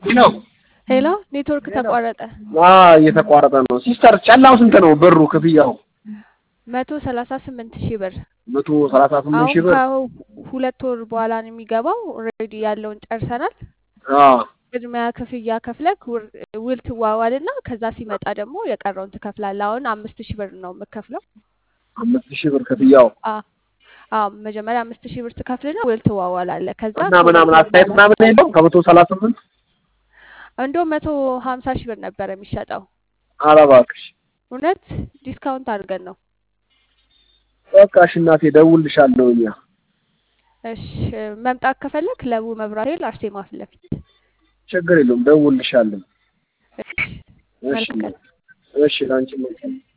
ነው ሄሎ ኔትወርክ ተቋረጠ። እየተቋረጠ ነው። ሲስተር ጨላው ስንት ነው ብሩ ክፍያው? መቶ ሰላሳ ስምንት ሺህ ብር መቶ ሰላሳ ስምንት ሺህ አሁን ብር ከሁለት ወር በኋላ ነው የሚገባው። ኦልሬዲ ያለውን ጨርሰናል። አዎ ቅድሚያ ክፍያ ከፍለክ ውር- ውል ትዋዋልና ከዛ ሲመጣ ደግሞ የቀረውን ትከፍላለህ። አሁን አምስት ሺህ ብር ነው የምከፍለው። አምስት ሺህ ብር ክፍያው አ- አዎ መጀመሪያ አምስት ሺህ ብር ትከፍልና ውል ትዋዋላለህ። ከዛ እና ምናምን አስተያየት ምናምን የለውም ከመቶ ሰላሳ ስምንት እንደውም መቶ ሀምሳ ሺህ ብር ነበር የሚሸጠው። ኧረ እባክሽ እውነት ዲስካውንት አድርገን ነው። በቃ እሺ እናቴ እደውልልሻለሁ እኛ እሺ መምጣት ከፈለክ ለቡ መብራት ኃይል አርሴማ ፊት ለፊት። ችግር የለውም እደውልልሻለሁ እሺ እሺ መልካም እሺ ለአንቺ መልካም